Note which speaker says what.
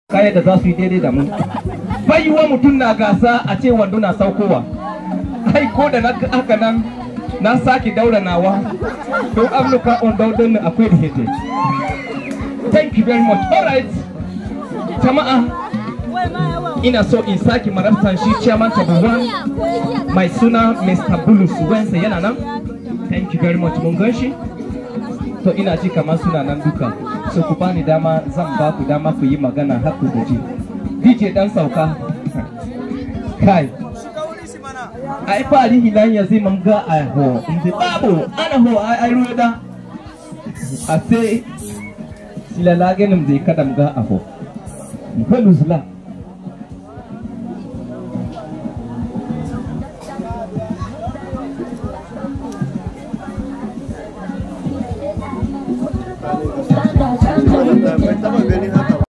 Speaker 1: kayan da za su yi daidai da mu baiwa mutum na gasa a ce wando na saukowa ai ko da na haka nan na sake daura nawa don amurka on daudon akwai da hete thank you very much all right jama'a ina so in sake marabtan shi chairman tabuwan mai suna mr bulus wensa yana nan thank you very much mun gan shi to ina ji kamar suna nan duka so ku bani dama zan ba ku dama ku yi magana har ku gaji dj dan sauka kai ai fari hinan ya zai mamga a ho inda babu ana ho ai ruwa a sai silala ganin zai kadam ga a ho Mfalu zula
Speaker 2: Bai taba ganin haka